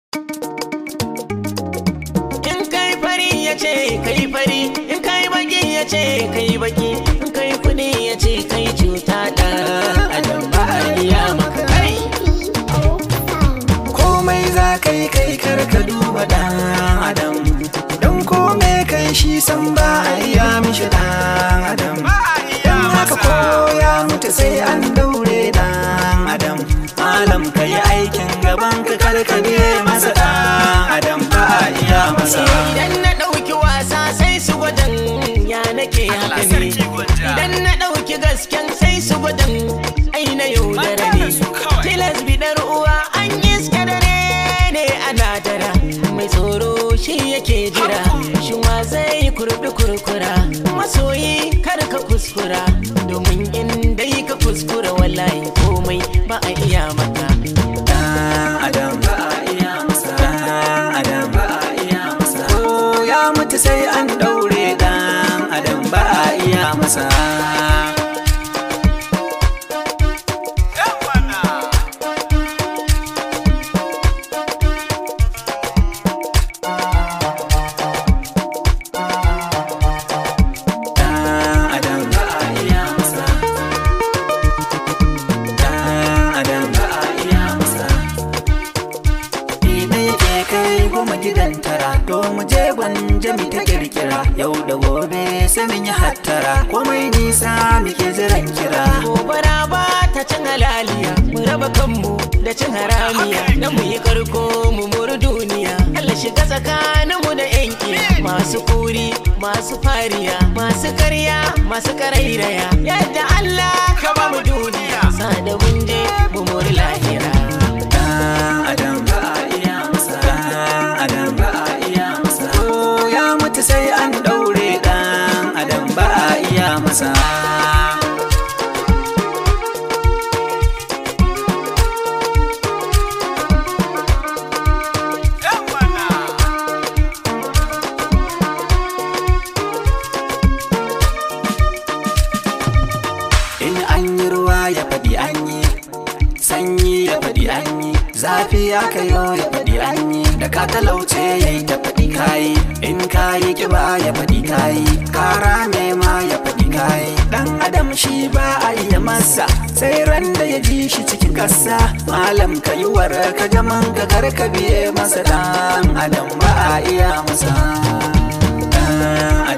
In kai fari ya ce kai fari, in kai baki ya ce kai baki, in kai kudi ya ce kai cuta da adam ba a iya maka kai. komai za ka yi kai kar ka duba dan adam don kome kai shi san ba a iya mishi dan adam don haka ko ya mutu sai an daure dan adam malam ka yi aikin gaban ka kar ka biye masa dan adam ba a iya masa Idan na ɗauki wasa sai su gwadan ya nake haka ne. Idan na ɗauki gasken sai su gwadan ai na yaudara ne. Tilas bidar uwa an iska dare ne ana dara. Mai tsoro shi yake jira. Shin wa zai kurbi kurkura. Masoyi kar ka kuskura. Domin in dai ka kuskura wallahi komai ba a iya maka. dan adam ba a iya masa dan adam ba a iya masa ko ya mutu sai an daure dan adam ba a iya masa Dan adam ba a iya masa Dan adam ba a iya masa Ina yake kai goma gidan tara To mu je gwanja mi ta kirkira Yau da gobe sai mun yi hattara Komai nisa muke jiran kira gobara ba ta cin halaliya mu raba kanmu da cin haramiya na mu yi karko mu muru duniya Allah shiga tsakaninmu da yanki masu kuri masu fariya masu karya masu karairaya yadda Allah ka ba mu duniya sa da mun je mu muri lahira Dan adam ba a iya masa Dan adam ba a iya masa Ko ya mutu sai an daure Dan adam ba a iya masa In an yi ruwa ya faɗi an yi Sanyi ya faɗi an yi Zafi ya kayo ya faɗi an yi Da ka talauce ya yi ta faɗi kayi In kayi kiba ya faɗi kayi Kara ma ya faɗi kayi Dan adam shi ba a iya masa Sai ran da ya ji shi cikin ƙasa Malam ka yi wara ka gaman ka kar ka biye masa Dan adam ba a iya masa Dan